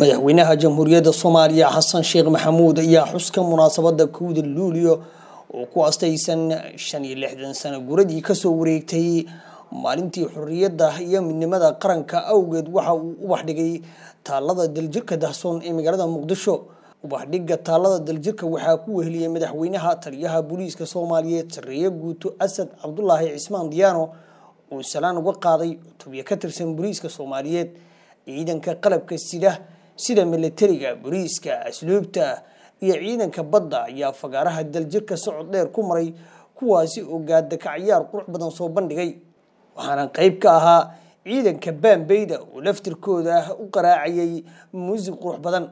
madaxweynaha jamhuuriyadda soomaaliya xasan sheekh maxamuud ayaa xuska munaasabada kowda luulyo oo ku astaysan shan iyo lixdan sano guradii kasoo wareegtay maalintii xorriyadda iyo midnimada qaranka awgeed waxa uu ubax dhigay taalada daljirka dahsoon ee magaalada muqdisho ubaxdhigga taalada daljirka waxaa ku weheliyey madaxweynaha taliyaha booliiska soomaaliyeed sareeye guuto asad cabdulaahi cismaan diyaano uu salaan uga qaaday cutubyo ka tirsan booliiska soomaaliyeed ciidanka qalabka sida sida milatariga booliiska asluubta iyo ciidanka badda ayaa fagaaraha daljirka socod dheer ku maray kuwaasi oo gaadakacayaar qurux badan soo bandhigay waxaana qayb ka ahaa ciidanka baambeyda oo laftirkooda u qaraacayay muusig qurux badan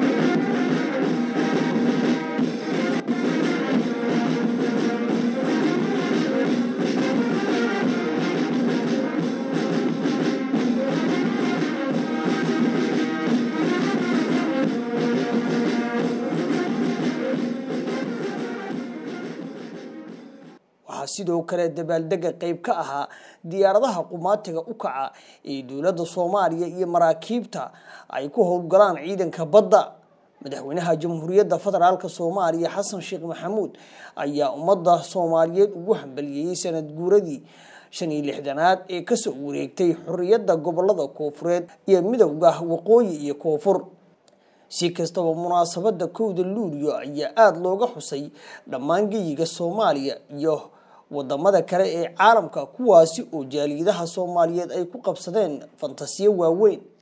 waxaa sidoo kale dabaaldega qayb ka ahaa diyaaradaha qumaatiga u kaca ee dowladda soomaaliya iyo maraakiibta ay ku howlgalaan ciidanka badda madaxweynaha jamhuuriyadda federaalk soomaaliya xasan sheekh maxamuud ayaa ummadda soomaaliyeed ugu hambaliyeeyey sanad guuradii shan iyo lixdanaad ee kasoo wareegtay xorriyadda gobolada koofureed iyo midowga waqooyi iyo koonfur si kastaba munaasabada kowda luulyo ayaa aada looga xusay dhammaan geyiga soomaaliya iyo wadamada kale ee caalamka kuwaasi oo jaaliyadaha soomaaliyeed ay ku qabsadeen fantasiyo waaweyn